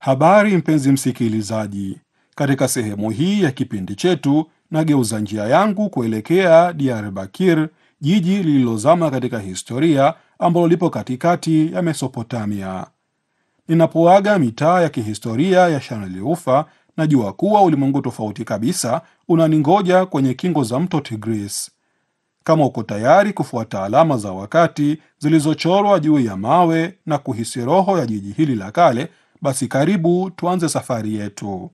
Habari mpenzi msikilizaji, katika sehemu hii ya kipindi chetu nageuza njia yangu kuelekea Diyarbakir, jiji lililozama katika historia ambalo lipo katikati ya Mesopotamia. Ninapoaga mitaa ya kihistoria ya Shaneli Ufa, najua kuwa ulimwengu tofauti kabisa unaningoja kwenye kingo za mto Tigris. Kama uko tayari kufuata alama za wakati zilizochorwa juu ya mawe na kuhisi roho ya jiji hili la kale, basi karibu tuanze safari yetu.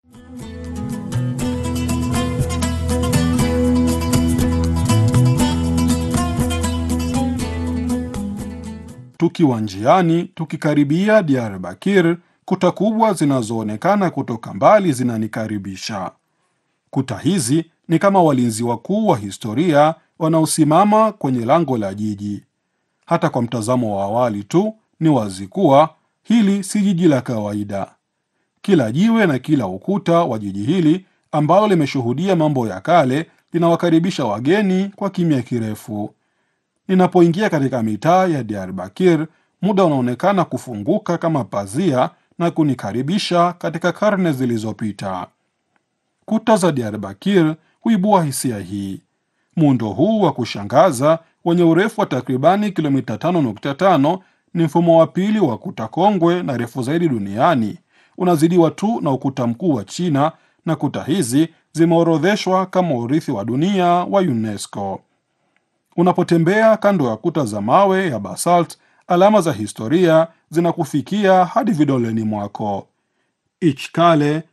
Tukiwa njiani tukikaribia Diyarbakir, kuta kubwa zinazoonekana kutoka mbali zinanikaribisha. Kuta hizi ni kama walinzi wakuu wa historia wanaosimama kwenye lango la jiji. Hata kwa mtazamo wa awali tu ni wazi kuwa hili si jiji la kawaida. Kila jiwe na kila ukuta wa jiji hili ambalo limeshuhudia mambo ya kale linawakaribisha wageni kwa kimya kirefu. Ninapoingia katika mitaa ya Diyarbakir, muda unaonekana kufunguka kama pazia na kunikaribisha katika karne zilizopita. Kuta za Diyarbakir huibua hisia hii. Muundo huu wa kushangaza wenye urefu wa takribani kilomita 5.5 ni mfumo wa pili wa kuta kongwe na refu zaidi duniani, unazidiwa tu na ukuta mkuu wa China, na kuta hizi zimeorodheshwa kama urithi wa dunia wa UNESCO. Unapotembea kando ya kuta za mawe ya basalt, alama za historia zinakufikia hadi vidoleni mwako. Ichkale